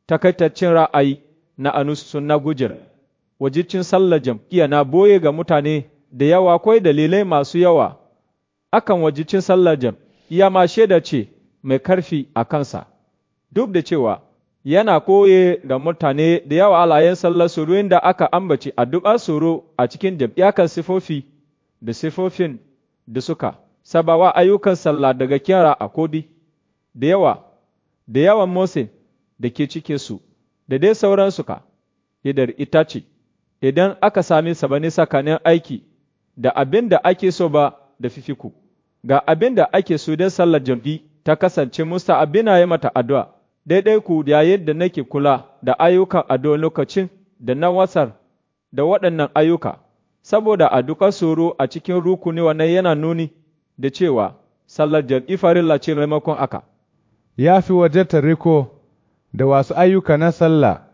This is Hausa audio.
takaitaccen ra'ayi na anusun na gujar, wajicin sallar jam'iyya na boye ga mutane da yawa akwai dalilai masu yawa, akan wajicin sallar jam'iyya ma shaida ce mai karfi a kansa, duk da cewa yana koye ga mutane da yawa alayen sallar tsoro da aka ambaci addu'ar tsoro a cikin jam'iyya kan sifofi da sifofin da suka sabawa ayyukan sallah daga kyara a kodi, da yawa, da yawan Mose da ke cike su, da dai sauransu ka, idar ita ce, idan aka sami sabani tsakanin aiki da abin da ake so ba da fifiku, ga abin da ake so don sallar jam'i ta kasance musta abin ya mata addu'a, daidai ku yayin da nake kula da ayyukan addu'a lokacin da na wasar da waɗannan ayyuka, saboda a duka tsoro a cikin rukuni wannan yana nuni da cewa sallar jam'i farilla ce maimakon aka. Ya fi waje riko da wasu ayyuka na sallah